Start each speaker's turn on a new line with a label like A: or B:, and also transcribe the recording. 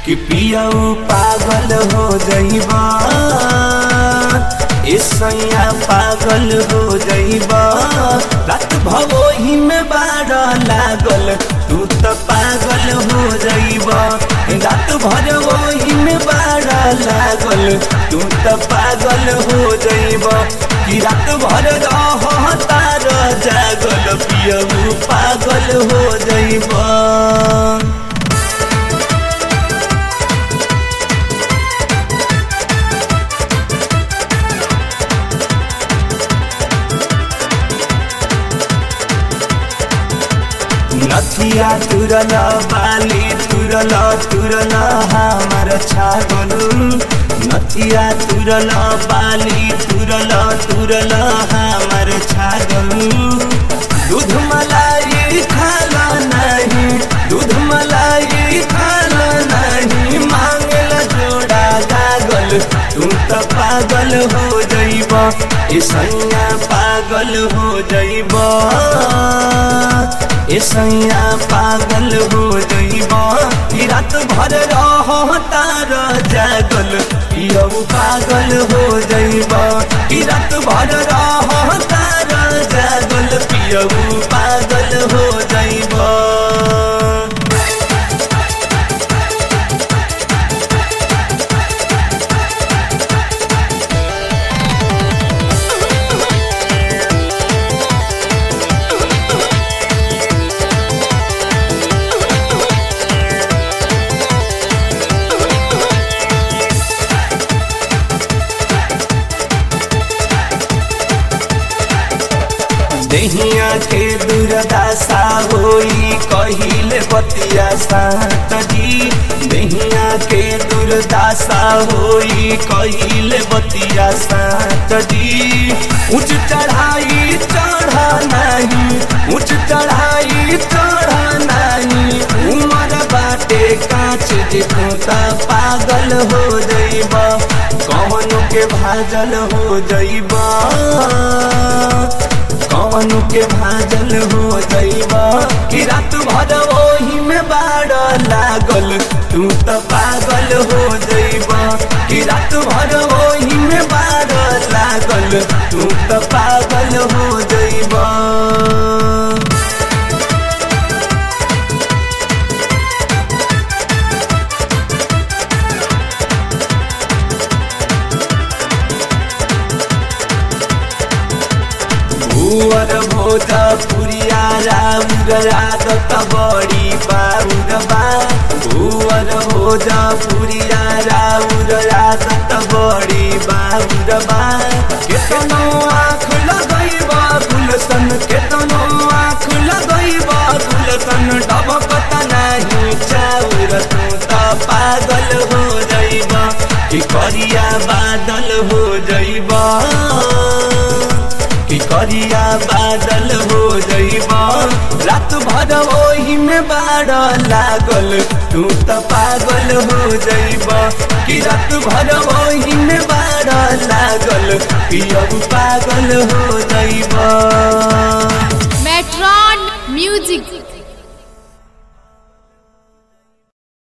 A: कि पियऊ पागल हो जइबा ए सैया पागल हो जइबा रात भवोही में बाड़ लागल तू त पागल हो जइबा रात भर वही में बाड़ लागल तू त पागल हो जइबा कि रात भर रह तार जागल पियऊ पागल हो जइबा नथिया तुरल बाली तुरल तुरल हमार छागल नथिया तुरल बाली तुरल तुरल हमार छागल दूध मलाई खाला नहीं दूध मलाई खाला नहीं मांगल जोड़ा गागल तू त पागल हो जइब ए सैया पागल हो जइब ए सैया पागल हो जइब ई रात भर रह तार जागल पियऊ पागल हो जइब ई रात भर रह तार जागल पियऊ पागल हो जइब दहिया के दुर्दशा होई कहिले बतिया सातजी दहिया के दुर्दशा होई कहिले बतिया सातजी उच्च चढ़ाई चढ़ा नहीं उच्च चढ़ाई चढ़ा नहीं उमर बाटे कांच जे तू त पागल हो जइबा कौन के भाजल हो जइबा कौन के भाजल हो जइबा कि रात भर ओही में बाड़ लागल तू त पागल हो जइबा कि रात भर ओही में बाड़ लागल तू त पागल हो जइबा भुवर भोजा पुरिया राउर आदत बड़ी बाउर बा भुवर भोजा पुरिया राउर आदत बड़ी बाउर बा केतनो आँख लगैबा गुलसन केतनो आँख लगैबा गुलसन डबकत नाही चाउर तू त पागल हो जइबा कि करिया बादल हो जइबा कि करिया बादल हो जइबा रात भर ओही में बाड़ लागल तू त पागल हो जइबा कि रात भर ओही में बाड़ लागल कि अब पागल हो जइबा
B: Metron Music